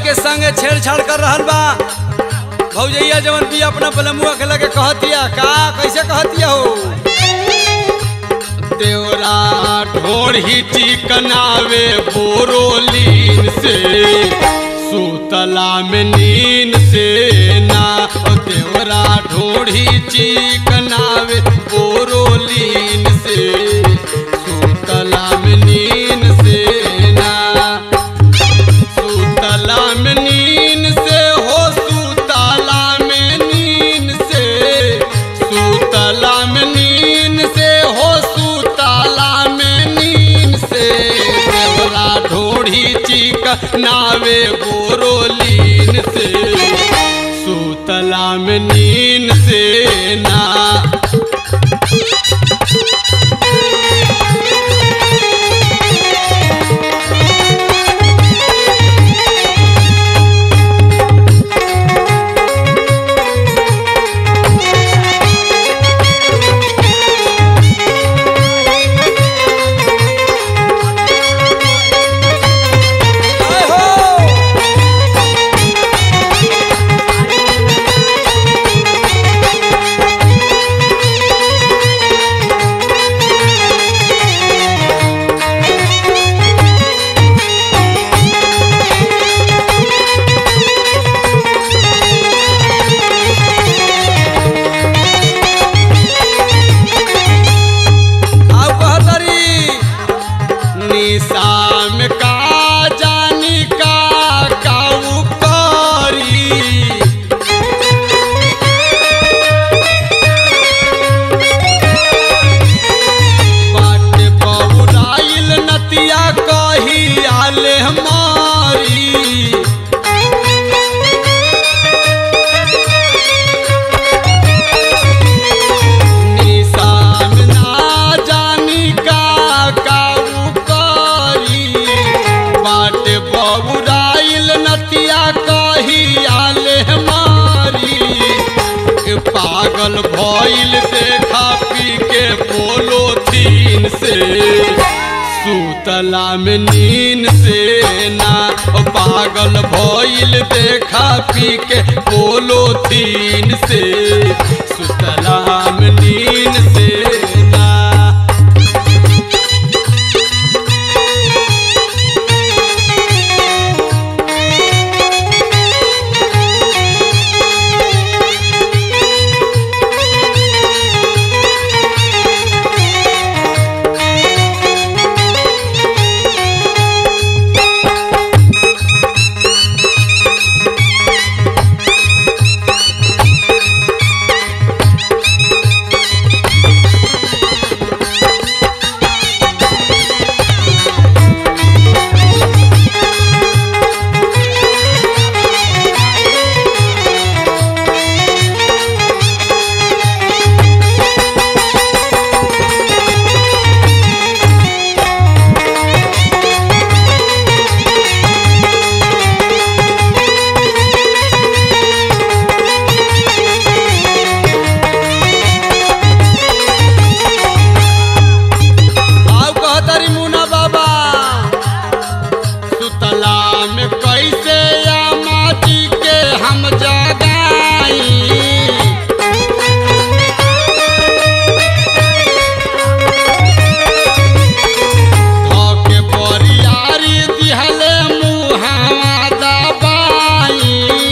के संगे छेड़छाड़ कर रहल बा भौजैया जवन भी अपना बलमुआ के लगे कहतिया का कैसे कहतिया हो देवरा ढोढ़ी चिकनावे बोरोलीन से सुतला में नीन से ना ओ देवरा ढोढ़ी चिकनावे बोरोलीन से सुतला में नीन से ना सुतला में नीन से हो सुतला में नीन से सुतला में नीन से हो सुतला में नीन से देवरा ढोढ़ी चिक नावे बोरोलीन से सुतला में नीन से ना आए हो आउ कहतरी निशा में का जानी का काऊ करी बाट बौराइल नतिया कही आले हमारी निशान ना जानी का काऊ करी बाट बबुराइल नतिया कही आले मारी ए पागल भइल देखा पी के बोलो थीन से सुतला में नीन से ना ओ पागल भइल देखा पी के बोलो थीन से सुतला में नीन से ना आउ कहतरी मुना बाबा सुतला में कैसे या माटी के हम जगाई धके बरियारी दिहले मुहावा दबाई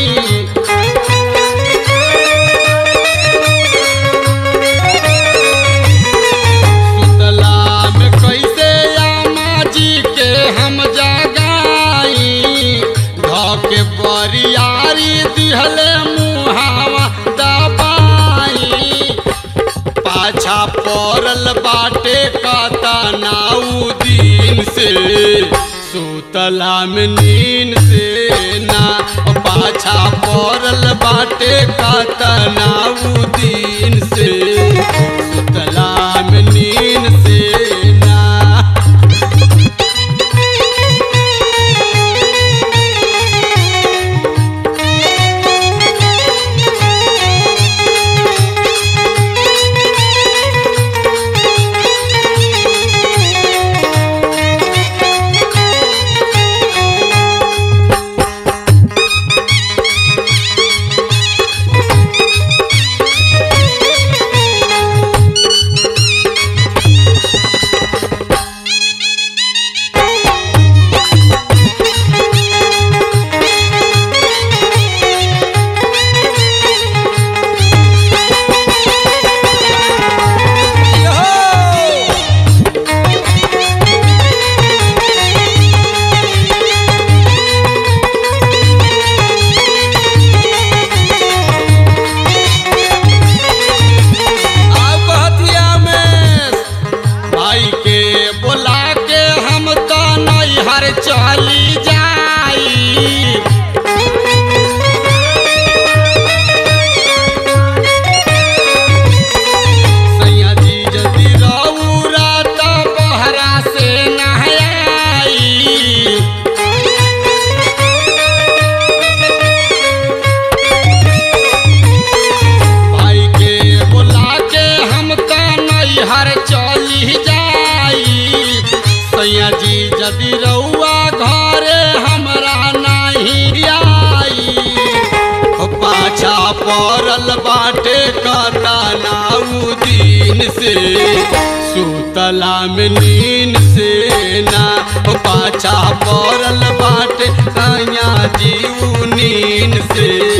सुतला में कैसे आमा जी के हम जगाई धके बरियारी दिहले मुहावा दबाई पाछा पड़ल बाटे कता नाऊ दिन से सुतला में नीन से ना ओ पाछा पड़ल बाटे कता नाऊ दिन से सुतला में नीन से ना पड़ल बाटे कतनाऊ दिन से सुतला में नीन से ना पाछा पड़ल बाटे सैया जीव नीन से